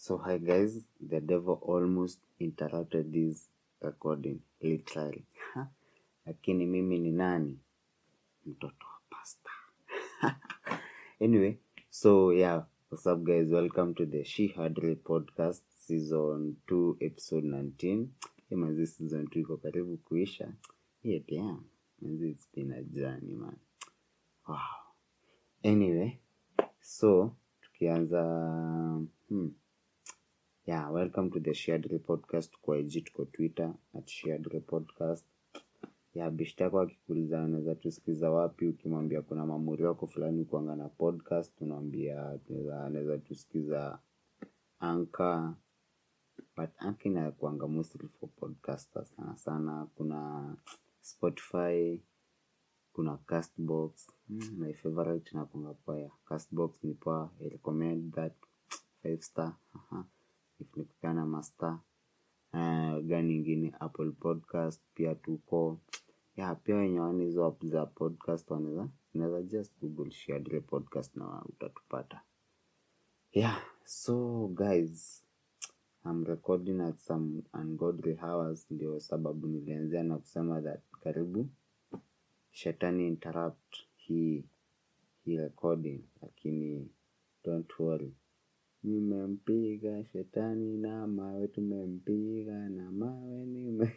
So hi guys, the devil almost interrupted this recording literally. Lakini mimi ni nani? Mtoto wa pasta. anyway, so yeah, what's up guys? Welcome to the She Hardly podcast season 2 episode 19. Hey, manzi season 2 iko karibu kuisha. Yeah, damn. Manzi it's been a journey man. Wow. Anyway, so tukianza hmm, yeah welcome to the shared podcast kwa IG tuko twitter at shared podcast ya bishta yako akikuuliza anaweza tusikiza wapi ukimwambia kuna mamuri wako fulani kuanga na podcast unamwambia tunaweza- anaweza tusikiza anka but anka inakuanga mostly for podcasters sana sana kuna spotify kuna castbox mm, my favorite inakuanga poa castbox ni poa I recommend that five star Aha. if nikupana master uh, gani ingine apple podcast pia tuko ya pia wenye wana hizo app za podcast wanaweza unaweza just google shared podcast na utatupata yeah so guys I'm recording at some ungodly hours ndio sababu nilianzia na kusema that karibu shetani interrupt hii hii recording lakini don't worry nimempiga shetani na mawe tumempiga na mawe nime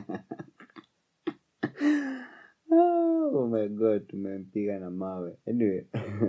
oh my god tumempiga na mawe anyway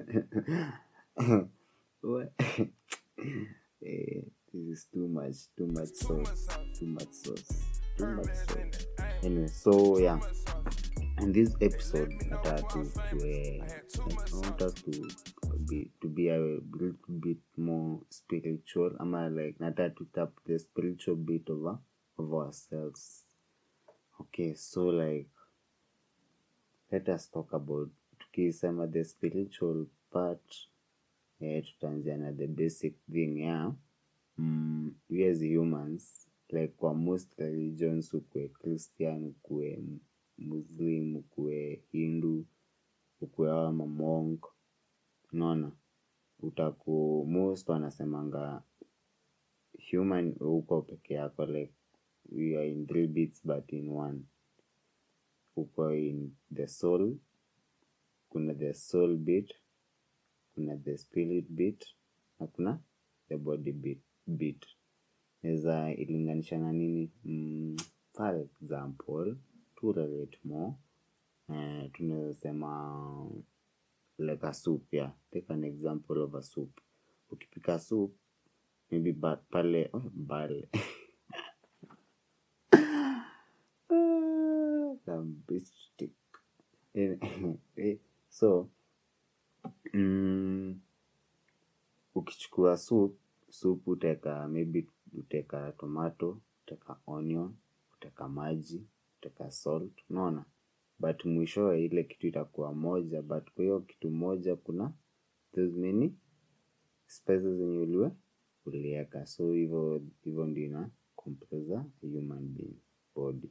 What? Eh, this is too much too much sauce too much sauce too much sauce anyway so yeah in this episode nataka tu tuwe I want us to be to be a little bit more spiritual ama like nataka to tap the spiritual bit of, our- of ourselves okay so like let us talk about tukisema the spiritual part eh, tutaanzia na the basic thing yeah mm, we as humans like kwa most religions ukue christian ukue muslim ukue hindu ukue awa mamonk unaona utaku most wanasemanga human uko peke yako like we are in three bits but in one uko in the soul kuna the soul bit kuna the spirit bit na kuna the body bit, bit. naweza ilinganisha na nini mm, for example to relate more eh, tunaweza sema like a soup yeah take an example of a soup ukipika soup maybe ba, pale oh, bale Lambistic. Eh, eh, so mm, ukichukua soup soup uteka maybe uteka tomato uteka onion uteka maji uteka salt unaona but mwishowe ile kitu itakuwa moja but kwa hiyo kitu moja kuna those many spices zenye uliwe uliweka so hivyo hivyo ndio ina compose a human being body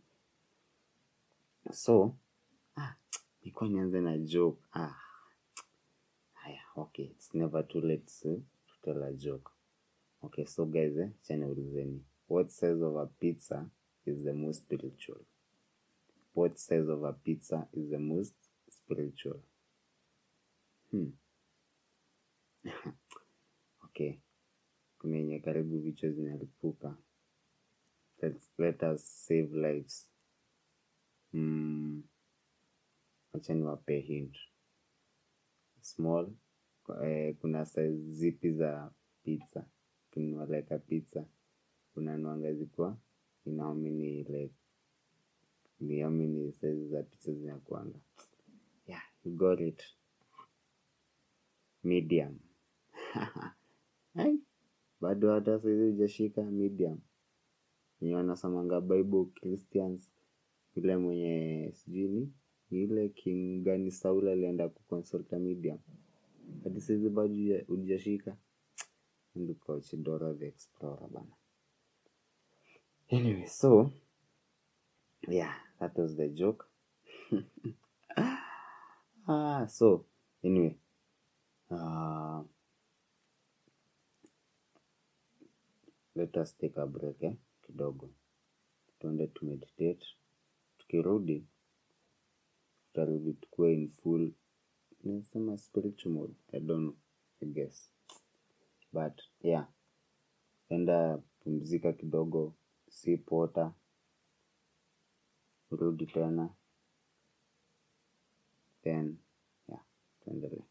so ah, nilikuwa nianze na joke ah, haya okay it's never too late to, to tell a joke okay so guys eh, chani ulizeni what size of a pizza is the most spiritual what size of a pizza is the most spiritual hmm. okay kuna yenye karibu vichwa zinalipuka Let's, let us save lives mm. wacha niwape hint small eh, kuna size zipi za pizza kununua like a pizza unanuanga zikuwa in how many like ni how many size za pizza zinakuanga yeah you got it medium Ai, bado hata saizi hujashika medium wenye wanasamanga bible christians yule mwenye sijui ni ni yule king gani saul alienda kuconsulta medium hadi saizi bado huja- hujashika ndikochi dora the explorer bana anyway so yeah that was the joke ah so anyway uh, let us take a break eh, kidogo tuende tu meditate tukirudi tutarudi tukuwe in full nasema spiritual mode i don't know i guess but yeah enda pumzika kidogo sip water rudi tena then yeah tuendelee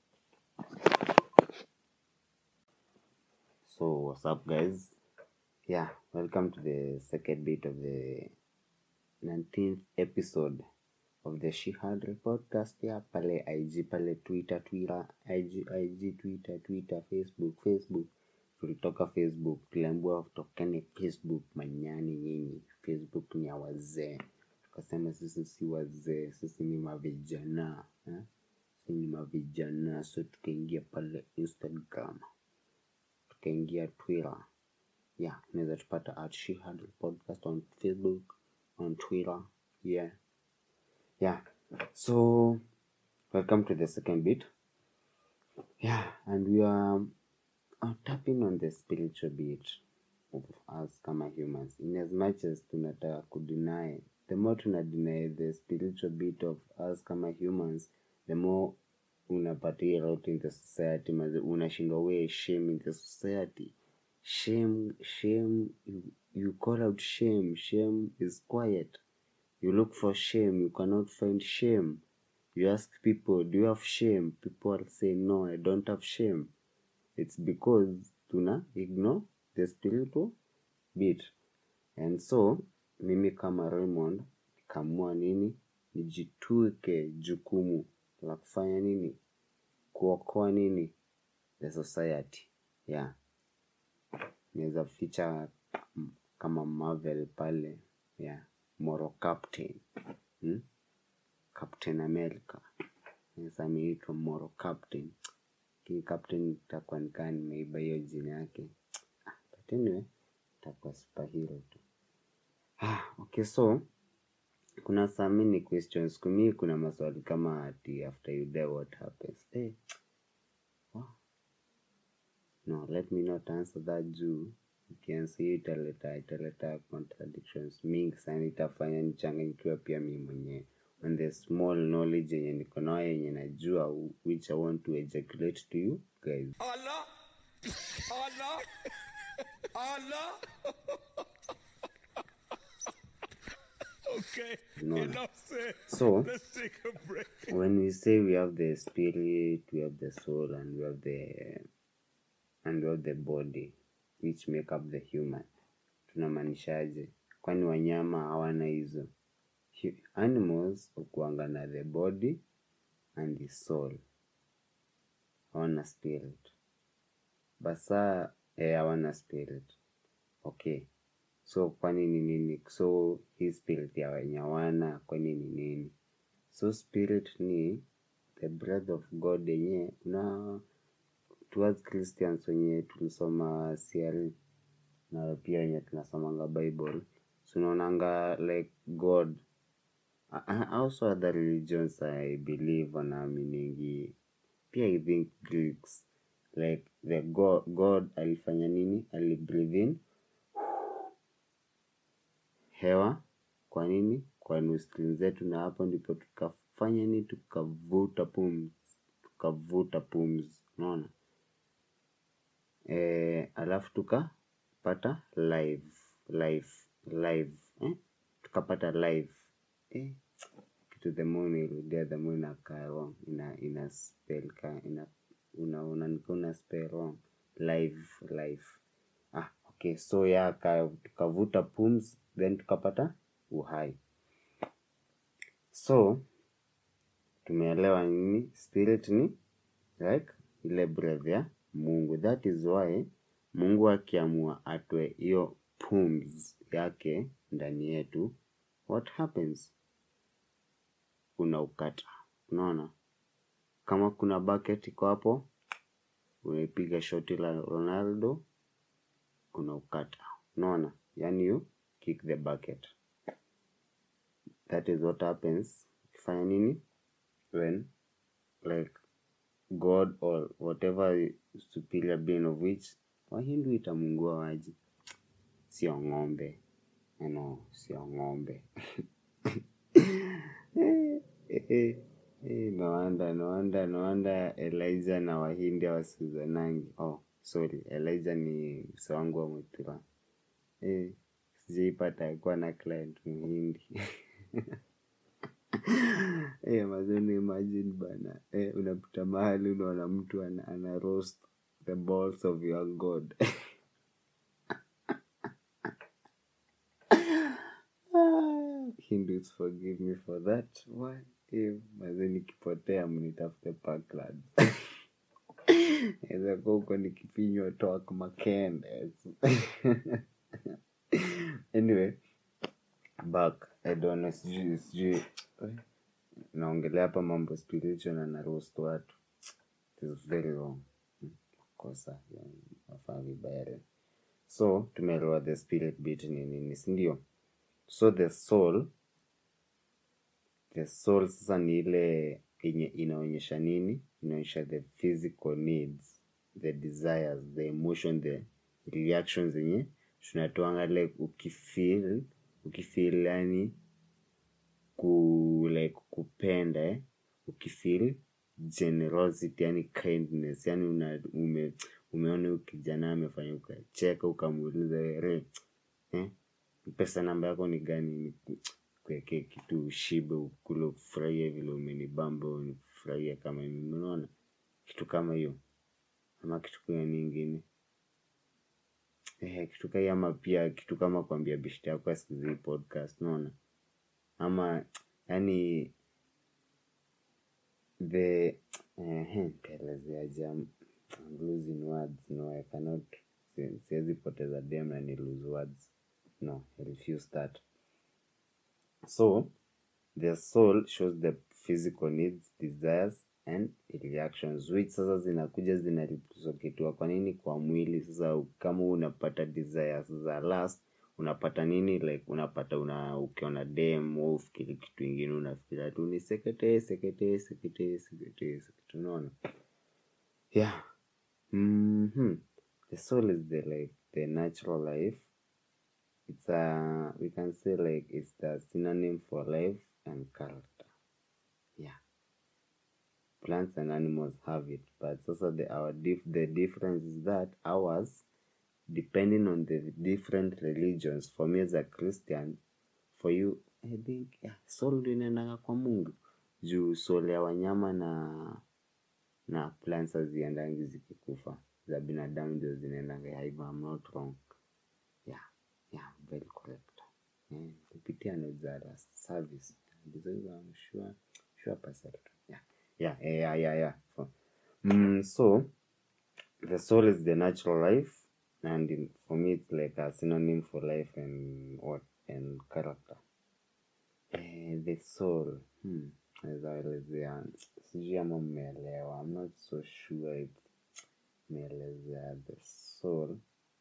so what's up guys yeah welcome to the second bit of the 19th episode of the Shihadri podcast ya pale IG pale Twitter Twitter IG IG Twitter Twitter Facebook Facebook tulitoka Facebook tuliambiwa tokene Facebook manyani nyinyi Facebook ni ya wazee tukasema sisi si wazee sisi ni mavijana eh? sisi ni mavijana so tukaingia pale Instagram tukaingia Twitter yeah unaweza tupata at Shihadri podcast on Facebook on Twitter yeah yeah so welcome to the second bit yeah and we are uh, tapping on the spiritual bit of us kama humans in as much as tunataka kudeny the more tuna deny the spiritual bit of us kama humans the more unapatia out in the society maze unashindwa we shame in the society shame shame you, you call out shame shame is quiet you look for shame you cannot find shame you ask people do you have shame people will say no i don't have shame it's because tuna ignore the spiritual bit and so mimi kama raymond kamua nini nijituke jukumu la kufanya nini kuokoa nini the society yeah naweza ficha mm, kama marvel pale yeah moral captain hmm? captain america sasa ameitwa moral captain lakini captain itakuwa nikaa nimeiba hiyo jina yake Ah, but anyway itakuwa superhero tu ah, okay so kuna some many questions kumi kuna maswali kama ati after you die what happens eh, wow. no let me not answer that juu ukiansa hiyo italeta italeta contradictions mingi sana itafanya nichanganyikiwa pia mi mwenyewe on the small knowledge yenye niko nayo yenye najua which i want to ejaculate to you guys Allah, Allah, Allah. okay, No. enough said. So- let's take a break. when we say we have the spirit we have the soul and we have the and we have the body which make up the human tunamaanishaje kwani wanyama hawana hizo Hu- animals ukuanga na the body and the soul hawana spirit basa eh, hawana spirit okay so kwani ni nini so hii spirit ya wenye hawana kwani ni nini so spirit ni the breath of god yenye na towards christians wenye tulisoma CRE na pia wenye tunasomanga bible tunaonanga like god A- a- also other religions i believe wanaaminigi pia i think greeks like the god, god alifanya nini alibreathe in hewa kwa nini kwa nostril zetu na hapo ndipo tukafanya nini tukavuta pumzi tukavuta pumzi unaona e, alafu tukapata live life live eh? tukapata live eh? kitu the more unirudia the more inakaa wrong ina ina spell ka ina una una una spell wrong live life ah okay so ya ka, tukavuta pumzi then tukapata uhai so tumeelewa nini spirit ni like ile breath ya mungu that is why mungu akiamua atoe hiyo pums yake ndani yetu what happens unaukata unaona kama kuna bucket iko hapo unaipiga shoti la ronaldo unaukata unaona yani you kick the bucket that is what happens ukifanya nini when like god or whatever superior being of which wahindu itamungua waji sio ng'ombe no sio ng'ombe Eh, eh, eh, no wonder no wonder no wonder elijah na wahindi hawasikizanangi oh sorry elijah ni mse wangu wa mutura eh, sijaipata kuwa na client muhindi eh, mazeni imagine bana eh, unapita mahali unaona mtu ana, ana roast the balls of your god Ah, Hindus forgive me for that one. Eh, mazee nikipotea mnitafute Parklands. Naweza kuwa huko nikipinywa talk makende. anyway, back. I don't know, sijui sijui eh, naongelea hapa mambo spiritual na na roast watu. It is very wrong. Hmm, Kosa nafaa vibaya. So tumeelewa the spirit bit ni nini, si ndio? So the soul the soul sasa ni ile yenye inaonyesha nini inaonyesha the physical needs the desires the emotion the reactions zenye tunatoanga like ukifeel ukifeel yani ku like kupenda eh? ukifeel generosity yani kindness yani una, ume, umeona huyu kijana amefanya ukacheka ukamuuliza re eh? pesa namba yako ni gani kuwekee kitu ushibe ukule ufurahie vile umenibamba nifurahie kama mimi unaona kitu kama hiyo ama kitu kama nyingine eh, kitu kai ama pia kitu kama kuambia bishti yako asikize hii podcast unaona ama yani the eh, ntaelezeaje I'm I'm losing words no I cannot si- siwezi poteza dem na ni lose words no I refuse that so the soul shows the physical needs desires and reactions which sasa zinakuja zinareciprocatiwa kwa nini kwa mwili sasa kama unapata desires za last unapata nini like unapata una ukiona dem au ufikiri kitu ingine unafikiria tu ni sekete sekete sekete sekete sekete unaona yeah mm-hmm. the soul is the like the natural life it's a we can say like it's the synonym for life and character yeah plants and animals have it but also the our dif- the difference is that ours depending on the different religions for me as a christian for you i think yeah, soul ndio inaendanga kwa mungu juu soul ya wanyama na na plants haziendangi zikikufa za binadamu ndio zinaendanga hivyo i'm not wrong yeah yeah very correct yeah, kupitia nozara service ndizo hizo i'm sure sure percent yeah yeah yeah yeah yeah so, mm, so the soul is the natural life and in, for me it's like a synonym for life and what and character eh, the soul hmm. naweza elezea sijui ama mmeelewa i'm not so sure if meelezea the soul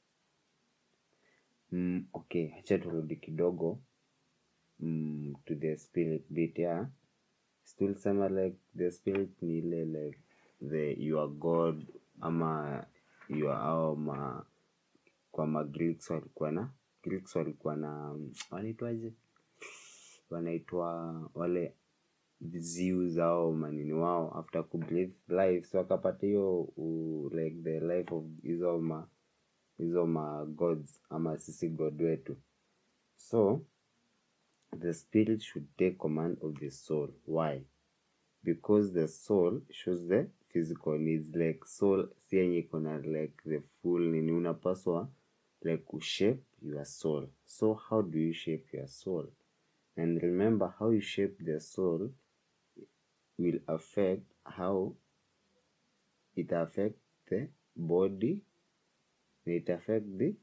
mm, okay acha turudi kidogo mm, to the spirit bit yeah still sema like the spirit ni ile like the your god ama your au ma kwa ma Greeks walikuwa na Greeks walikuwa na mm, wanaitwaje wanaitwa wale zeus au manini wao after ku breathe life so wakapata hiyo u- like the life of hizo ma hizo ma gods ama sisi god wetu so the spirit should take command of the soul why because the soul shows the physical needs like soul si yenye iko na like the full nini unapaswa like kushape your soul so how do you shape your soul and remember how you shape the soul will affect how it affect the body and it affect the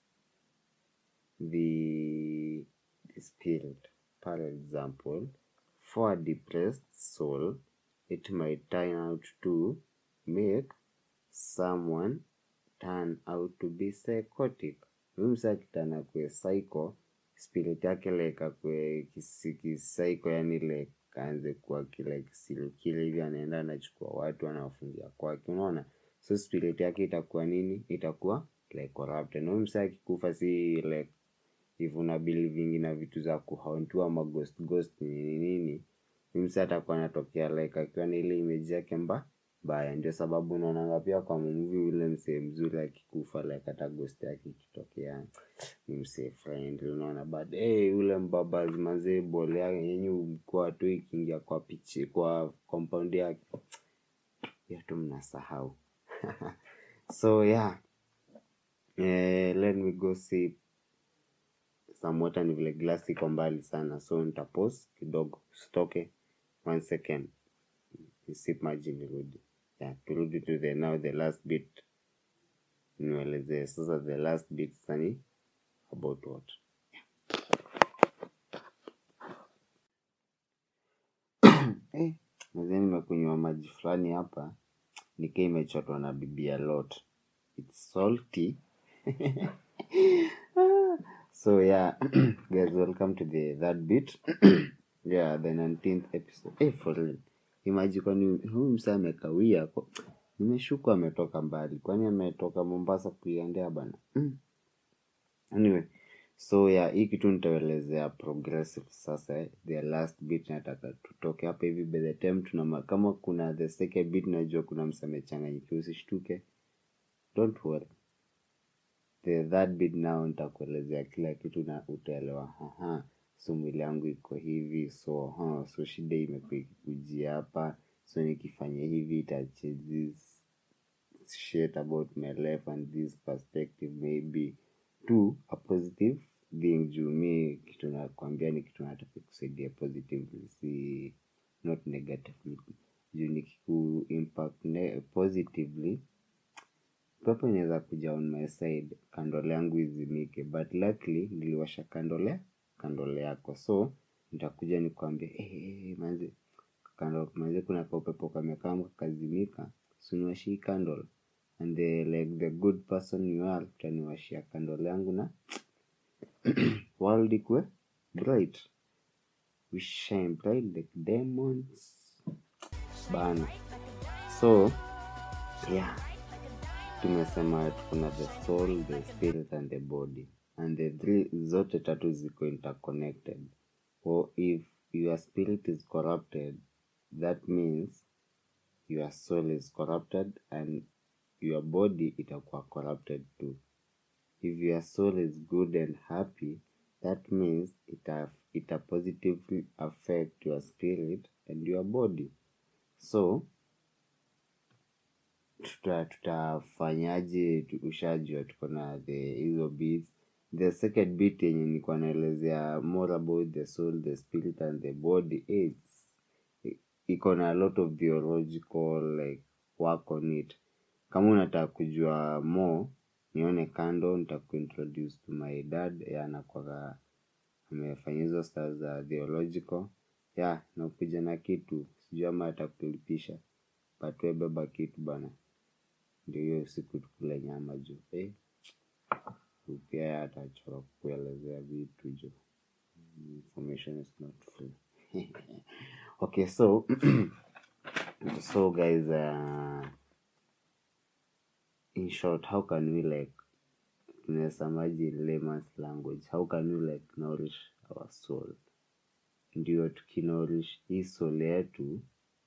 the, the spirit. For example, for a depressed soul, it might turn out to make someone turn out to be psychotic. Huyu msa akitana kwe psycho, spirit yake like akwe kisaico, yani like kaanze kuwa kile kisilu kile hivi, anaenda anachukua watu anawafungia kwake, unaona? So spirit yake itakuwa nini? Itakuwa like corrupted na huyu msee akikufa si like if una believing na vitu za kuhauntiwa ama ghost ghost nini nini huyu msee atakuwa anatokea like akiwa na ile image yake mba baya ndio sababu unaonanga pia kwa movie ule msee mzuri akikufa like hata ghost yake ikitokea ni msee friendly unaona but hey, ule mbaba mazee bole yake yenye mkoa tu ikiingia kwa pichi kwa compound yake hiyo tu mnasahau so yeah eh, let me go sip some water ni vile glass iko mbali sana so nitapause kidogo stoke one second nisip maji nirudi yeah, turudi to the now the last bit nielezee sasa the last bit sasa ni about what eh, mzee nimekunywa maji fulani hapa nikaa imechotwa na bibi a lot it's salty so yeah guys welcome to the third bit yeah the 19th episode eh, for real imaji kwani huyu msa amekawia kwa- nimeshuku ametoka mbali kwani ametoka mombasa kuiendea bana mm. anyway so yeah hii kitu nitaelezea progressive sasa eh. the last bit nataka tutoke hapa hivi by the time tuna kama kuna the second bit najua kuna msamechanganyikiwa usishtuke don't worry the third bit now nitakuelezea kila kitu na utaelewa aha so mwili yangu iko hivi so huh, so shida imekuwa ikikujia hapa so nikifanya hivi ita change this shit about my life and this perspective maybe to a positive being juu mi kitu nakwambia ni kitu nataka kusaidia positively si not negatively juu nikiku impact ne- positively pepo inaweza kuja on my side kandole yangu izimike but luckily niliwasha kandole kandole yako so nitakuja nikwambia hey, hey, hey, manze kando manze kuna kaupepo kamekaa kakazimika suniwashii candle and the, like the good person you are utaniwashia kandole yangu na world ikwe bright we shine bright like diamonds bana so yeah tumesema kuna the soul the spirit and the body and the three zote tatu ziko interconnected or if your spirit is corrupted that means your soul is corrupted and your body itakuwa corrupted too if your soul is good and happy that means ita, ita positively affect your spirit and your body so tuta tutafanyaje tu- ushajua tuko na the hizo beats the second bit yenye nilikuwa naelezea more about the soul the spirit and the body it's i- iko na a lot of theological like work on it kama unataka kujua more nione kando nitakuintroduce to my dad yeah, anakwaga amefanya hizo star za theological yeah nakuja na kitu sijui ama atakulipisha but we beba kitu bana ndio hiyo siku tukule nyama juu eh, pia atachoka kuelezea vitu juu information is not free okay so so guys uh, in short how can we like tunasemaje in layman's language how can we like nourish our soul ndio tukinourish hii soul yetu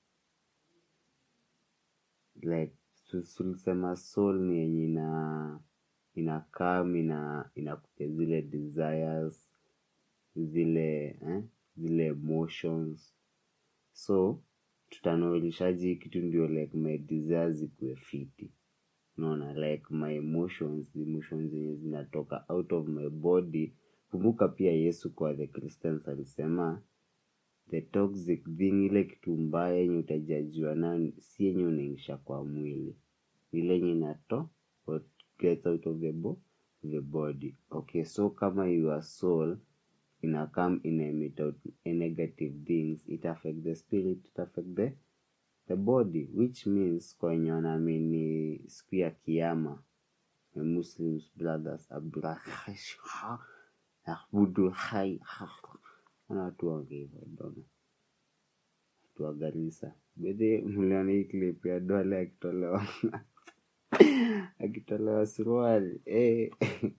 like tu- tulisema soul ni yenye ina inakam ina inakupa zile desires zile eh, zile emotions so tutanoelishaji hii kitu ndio like my desires zikuwe fiti unaona like my emotions emotions zenye zinatoka out of my body kumbuka pia yesu kwa the christians alisema the toxic thing ile kitu mbaya yenye utajajiwa nayo si yenye unaingisha kwa mwili ile yenye inato what gets out of the, bo the body okay so kama your soul ina come ina emit out negative things it affect the spirit it affect the the body which means kwa wenye wanaamini siku ya kiama the muslims brothers abudu hai ana watu waongea hivyo dona watu wa garisa bedhe mliona hii clip ya dole akitolewa akitolewa suruali eh.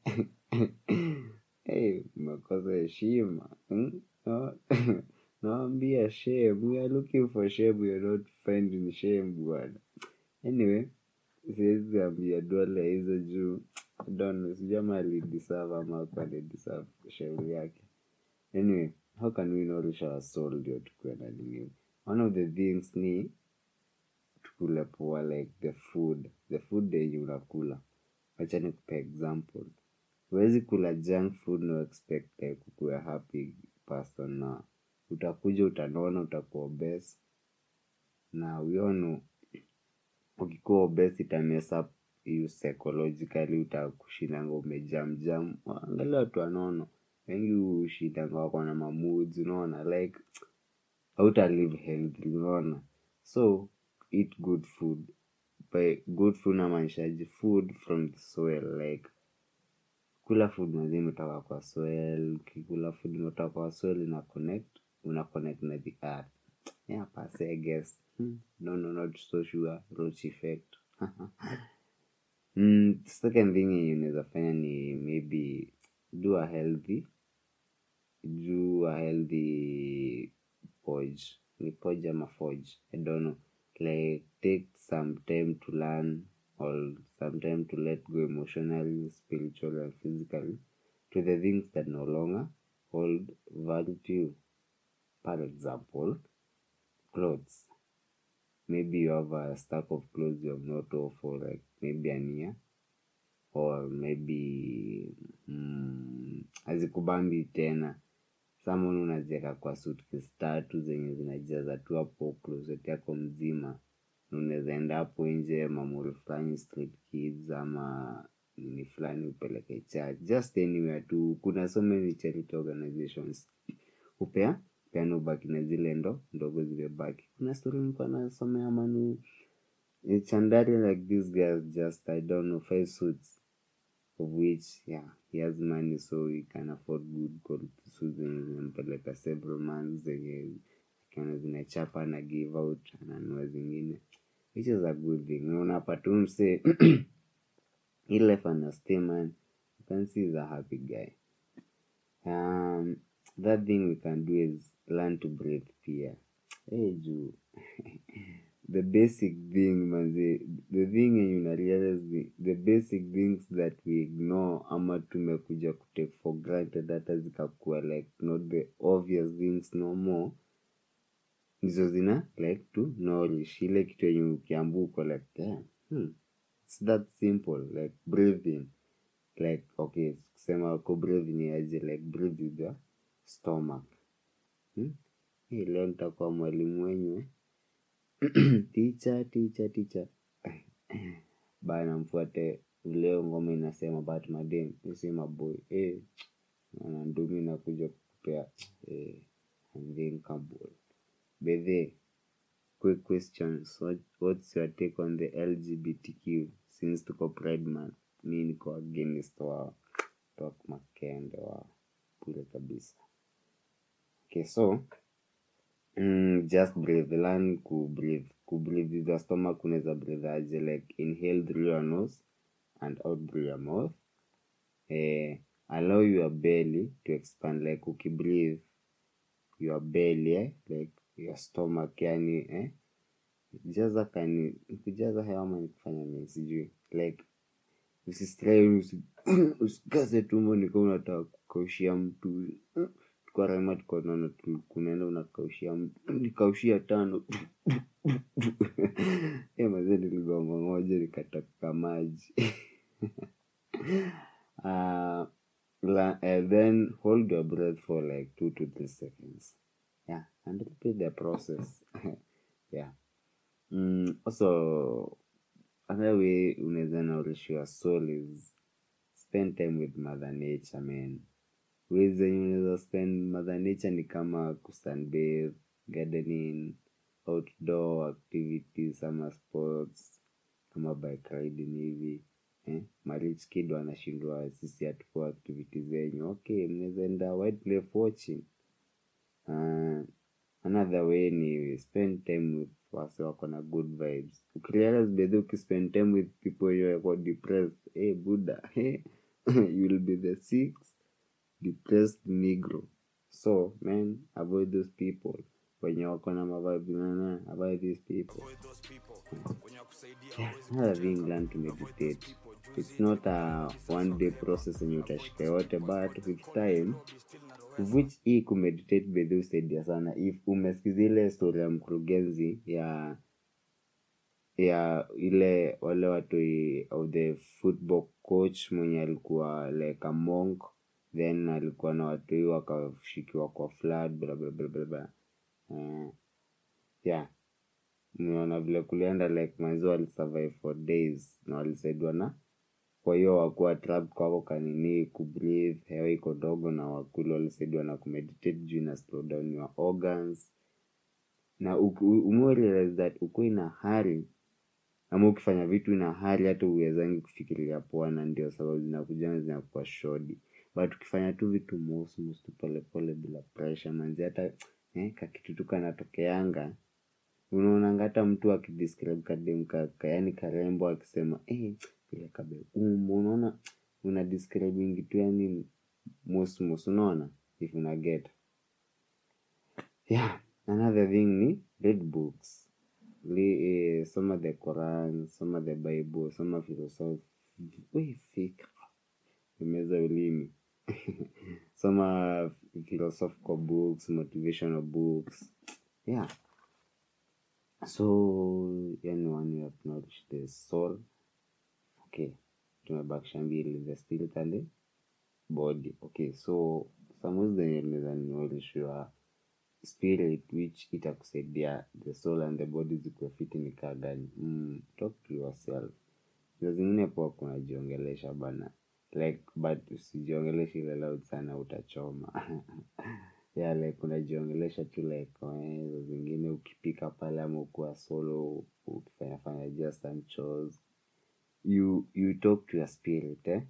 Eh, umekosa heshima hmm? No- nawambia shame we are looking for shame we are not finding shame bwana anyway siwezi ambia dole hizo juu I don't know, sijui ama alideserve ama hakuwa alideserve shauri yake anyway how can we nourish our soul ndio tukuwe na nini one of the things ni tukule poa like the food the food yenye unakula wacha nikupe example huwezi kula junk food no expect like ukuwe happy person na utakuja utanona utakuwa obese na uyono ukikuwa obese ita mess up you psychologically utakushindanga umejamjam angalia watu wanono wengi ushindanga wako na mamuds unaona like hauta live healthy unaona so eat good food by good food namaanishaji food from the soil like kula food mazima imetoka kwa soil ukikula food imetoka kwa soil ina connect una connect na the earth yeah pase i guess hmm. no no not so sure roach effect mm, second thing yenye unaweza fanya ni maybe do a healthy do a healthy podge ni podge ama forge i don't know like take some time to learn or some time to let go emotionally spiritually and physically to the things that no longer hold value to you for example clothes maybe you have a stack of clothes you have not wore for like maybe an year or maybe mm, hazikubambi tena samon unaziweka kwa suitcase tatu zenye zinajaza tu hapo closet yako mzima na unaweza enda hapo nje mamori fulani street kids ama nini fulani upeleke church just anywhere tu kuna so many charity organizations upea peana ubaki na zile ndo ndogo zimebaki kuna story nilikuwa nasomea manu in chandari like this guy just i don't know five suits of which yeah he has money so he can afford good quality suits zenye zinampeleka several months zenye akiona zinachapa na give out ananua zingine which is a good thing Na unapata huyu msee he life ana stay man you can see he's a happy guy um that thing we can do is learn to breathe pia hey juu the basic thing manze the thing yenye una realize the, the basic things that we ignore ama tumekuja kutake for granted hata zikakuwa like not the obvious things no more ndizo zina like to nourish ile kitu yenye ukiambu uko like damn, hmm, it's that simple like breathing like okay kusema ko breathe ni aje like breathe with your stomach hmm? Hii leo nitakuwa mwalimu wenyu ticha ticha ticha bana mfuate leo ngoma inasema but madem isema boy eh na ndumi nakuja kukupea eh unthinkable bedhe quick questions what, what's your take on the lgbtq since tuko pride month mi niko against wa tok makende wa bure kabisa okay so mm, just breathe learn ku breathe ku breathe with your stomach unaweza breathe aje like inhale through your nose and out through your mouth eh, allow your belly to expand like ukibreathe your belly eh? like your stomach yani eh? jaza kani kujaza hewa ama nikufanya nini sijui like usistrain usi, usikaze tumbo nika unataka kukaushia mtu kwa rema tuko naona tu- kunaenda unakaushia mtu nikaushia tano e mazee niligoma moja nikataka maji uh, la, uh, then hold your breath for like two to three seconds yeah and repeat the process yeah mm, also another way unaweza nourish your soul is spend time with mother nature man ways zenye unaweza spend mother nature ni kama kusunbathe gardening outdoor activities ama sports kama bike riding hivi eh? marich kid wanashindwa sisi hatukuwa activity zenyu okay mnaweza enda wildlife watching uh, another way ni spend time with wase wako na good vibes ukirealize bedhi ukispend time with people you wako depressed hey, buddha hey, you will be the sixth depressed negro so man avoid those people wenye wako na mavibe nana avoid these people another thing learn to meditate it's not a one day process yenye utashika yote but with time which hii kumeditate bedhi usaidia sana if umesikiza ile story ya mkurugenzi ya ya ile wale watu i- of the football coach mwenye alikuwa like a monk then alikuwa na watu hii wakashikiwa kwa flood bla bla bla bla bla uh, yeah umeona vile kulienda like manzi walisurvive for days na walisaidiwa na kwa hiyo wakuwa trap kwako kanini kubreathe hewa iko dogo na wakuli walisaidiwa na kumeditate juu ina slow down your organs na umerealize that uko ina hali ama ukifanya vitu ina hali hata uwezangi kufikiria poa na ndio sababu zinakuja zinakuwa shodi but ukifanya tu vitu mosmos tu polepole bila pressure manzi hata eh, kakitu tu kanatokeanga unaonanga hata mtu akidescribe kadem kaka yani karembo akisema eh, vile kabe umbo unaona una describing tu yani mosmos unaona if una get yeah another thing ni read books Li, eh, soma the Quran soma the Bible soma philosophy we fikra imeza ulimi soma philosophical books motivational books yeah so yani one you acknowledge the soul okay tumebakisha mbili the spirit and the body okay so samuzi zenye naweza niolishwa spirit which itakusaidia the soul and the body zikuwe fiti ni kaa gani mm, talk to yourself za zingine poa kunajiongelesha bana like but usijiongeleshe ile loud sana utachoma yeah like unajiongelesha tu like eh, za zingine ukipika pale ama ukuwa solo ukifanya fanya just some chores you you talk to your spirit eh?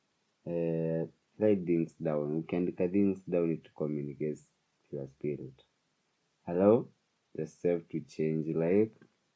Eh, write things down ukiandika things down it communicates to your spirit allow yourself to change like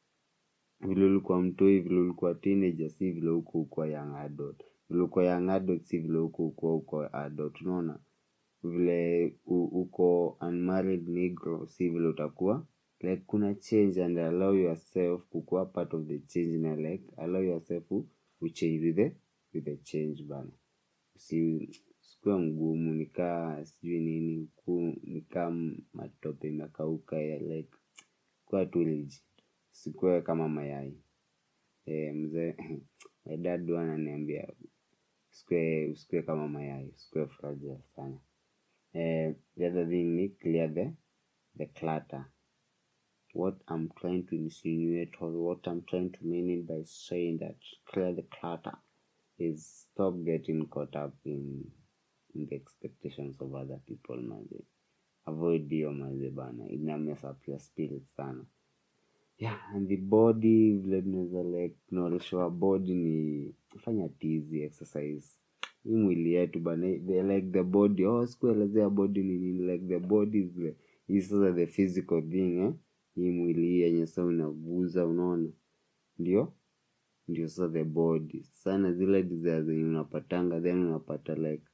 vile ulikuwa mtoi vile ulikuwa teenager si vile huko ukuwa young adult vile uko young adult si vile huko ukuwa uko adult unaona vile u- uko unmarried negro si vile utakuwa like kuna change and allow yourself kukuwa part of the change na like allow yourself u- uchange with the, with the change bana usi sikuwa mgumu nikaa sijui nini ku nikaa m- matope imekauka ya like kuwa tu legit sikuwe kama mayai e, mzee my dad huwa ananiambia usikue usikue kama mayai usikue fragile sana eh, the other thing ni clear the the clutter what I'm trying to insinuate or what I'm trying to mean it by saying that clear the clutter is stop getting caught up in, in the expectations of other people manze avoid hiyo manze bana ina mess up your spirit sana yeah and the body vile tunaweza like tunaoleshewa body ni fanya tizi exercise hii mwili yetu bana they like the body oh sikuelezea body ni nini like the body is the hii sasa the physical thing eh hii mwili hii yenye sasa unaguza unaona ndio ndio sasa the body sana zile desire zenye unapatanga then unapata like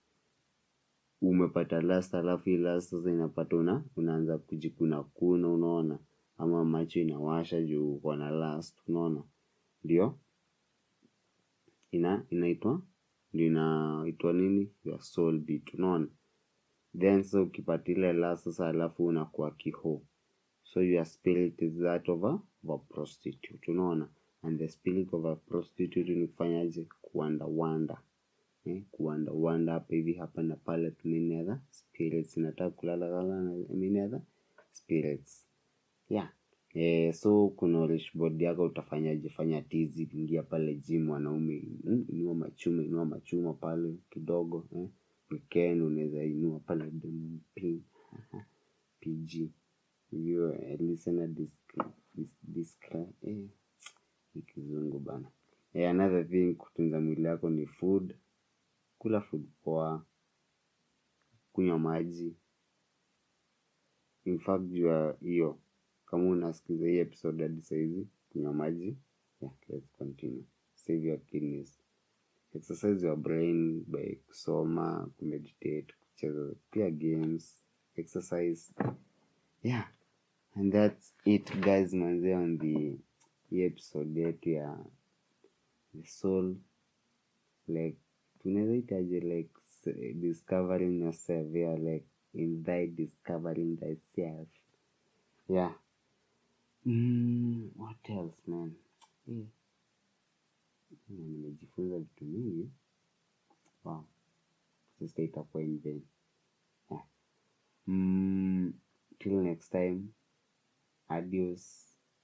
umepata last alafu hii last sasa inapata una unaanza kujikuna kuna unaona ama macho inawasha juu uko na last unaona ndio ina inaitwa ndio inaitwa nini your soul beat unaona then so ukipata ile last sasa alafu unakuwa kiho so your spirit is that of a, of a prostitute unaona and the spirit of a prostitute ni kufanyaje kuwandawanda eh, kuwandawanda hapa hivi hapa na pale tu nini other spirits inataka kulalala na nini other spirits yeah Eh, so kunorish body yako utafanyaje fanya tizi ingia pale gym wanaume mm, inua machuma inua machuma pale kidogo eh. weekend unaweza inua pale pin pg hiyo eh, listener disc- dis- discre- eh, ni kizungu bana eh, another thing kutunza mwili yako ni food kula food poa kunywa maji in fact juu ya hiyo kama unasikiza hii episode hadi saizi kunywa maji yeah, let's continue save your kidneys exercise your brain by kusoma kumeditate kucheza pia games exercise yeah and that's it guys manze on the hii episode yetu ya the soul like tunaweza itaje like s- discovering yourself yeah like in thy discovering thyself yeah mm, what else man eh. Na nimejifunza vitu mingi wow sasa itakuwa in vain yeah. mm, till next time adios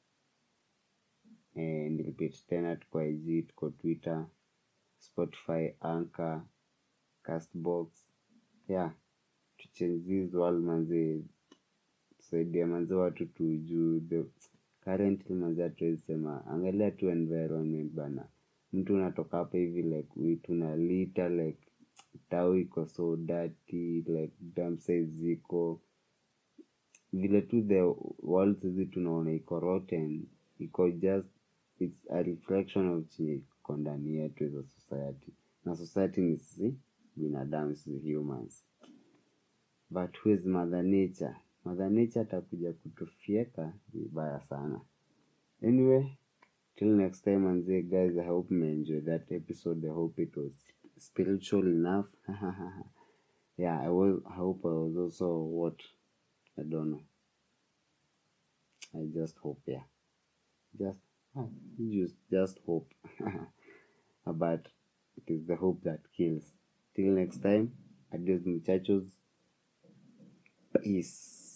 eh, nilipit tena tuko ig tuko twitter spotify anchor castbox yeah to change this world manze tusaidia manze watu tujuu the currently manze hatuwezi sema angalia tu environment bana mtu unatoka hapa hivi like witu na lita like tau iko so dirty like damsa ziko vile tu the world hizi tunaona iko rotten iko just it's a reflection of chenye iko ndani yetu as a society na society ni sisi binadamu sisi humans but who is mother nature mother nature atakuja kutufieka vibaya sana anyway till next time manze guys i hope you enjoy that episode i hope it was spiritual enough yeah i was i hope i was also what i don't know i just hope yeah just ah, just just hope but it is the hope that kills till next time adios muchachos peace